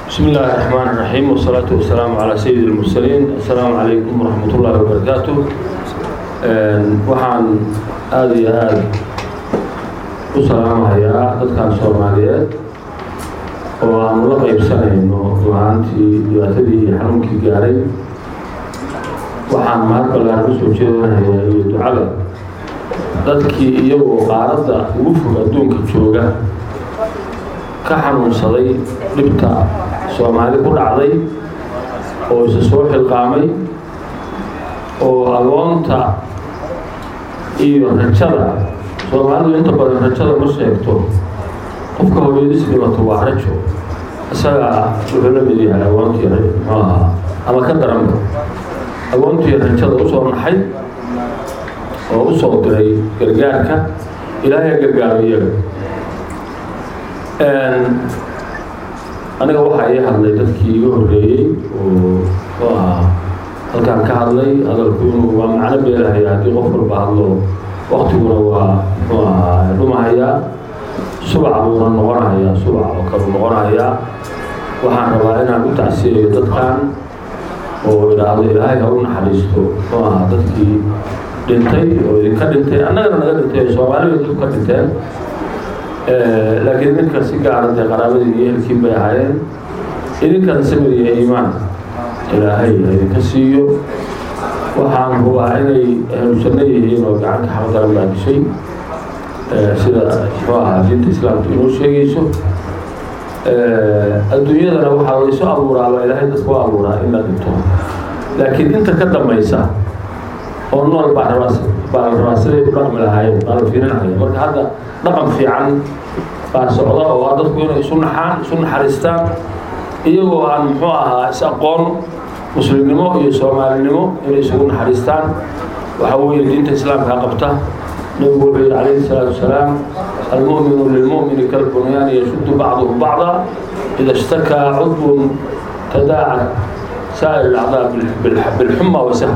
بسم الله الرحمن الرحيم والصلاة والسلام على سيد المرسلين السلام عليكم ورحمة الله وبركاته waxaan aada iyo aada u salaamahayaa dadkan soomaaliyeed oo aanu la qaybsanayno ruhaantii dhibaatadii iyo xanuunkii gaaray waxaan mahad ballaan u soo jeedanayaa iyo ducada dadkii iyagoo qaaradda ugu fog adduunka jooga ka xanuunsaday dhibta soomaali ku dhacday oo isa soo xilqaamay oo agoonta iyo rajada soomaalidu inta badan rajada ma sheegto qofka hooyadis dhibato waa rajo isagaa wuxuu la mid yahay agoontii muxuu ahaa ama ka daranba agoontii rajada usoo naxay oo u soo diray gargaarka ilaahay gargaaro iyaga aniga waxaa ii hadlay dadkii iga horreeyey oo muxuu ahaa halkaan ka hadlay hadalku inuu waa macno beelahaya haddii qof walba hadlo waktiguna waa muxuu ahaa dhumahayaa subac buuna noqonahayaa subac oo kalu noqonahayaa waxaan rabaa inaan u tacsiyayo dadkan oo idhaahdo ilaahay ha u naxariisto muxuu ahaa dadkii dhintay oo idinka dhintay annagana naga dhintay oo soomaalida dadku ka dhinteen laakiin idinka si gaara dee qaraabadii iyo ehelkiin bay ahaayeen idinkana samir iyo iimaan ilaahay idinka siiyo waxaan hubaa inay ahlusanno yihiin oo gacanka xaqdaran baa dishay sida muxuu ahaa diinta islaamka inoo sheegayso adduunyadana waxaa laysu abuuraaba ilaahay dadku u abuuraa in la dhinto laakiin inta ka dambaysa oo nool baa rabaa baa la rabaa siday u dhaqmi lahaayeen baa la fiirinaya marka hadda dhaqan fiican baa socda oo ah dadku inay isu naxaan isu naxariistaan iyagoo aan muxuu ahaa is-aqoon muslimnimo iyo soomaalinimo inay isugu naxariistaan waxa weeye diinta islaamka qabta nabigu wuxuu yihi calayhi salaatu wasalaam almu'minu lilmu'mini kalbunyaani yashuddu bacduhu bacda ida ishtakaa cudwun tadaaca saa'ir alacdaa bilxuma wasahm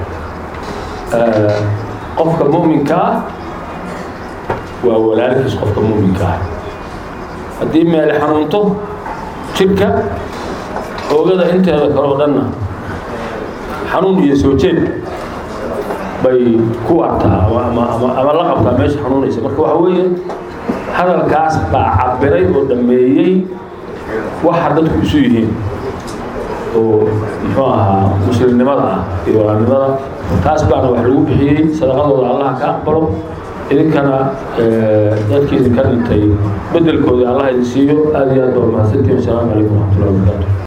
qofka mu'minka ah waa walaalkiis qofka mu'minka ah haddii meele xanuunto jidhka oogada inteeda kale oo dhanna xanuun iyo soo jeed bay ku artaa ama la qabtaa meesha xanuunaysa marka waxa weeye hadalkaas baa cabiray oo dhammeeyey waxa dadku isu yihiin oo muxuu ahaa muslimnimada ah iyo walaalnimada taas baana wax lagu bixiyey sadaqadooda allaha ka aqbalo idinkana dadkii idinka dhintay bedelkooda allah idin siiyo aada iyo aad baa mahadsantiin wasalaamu calaykum waraxmatullahi wabarakatu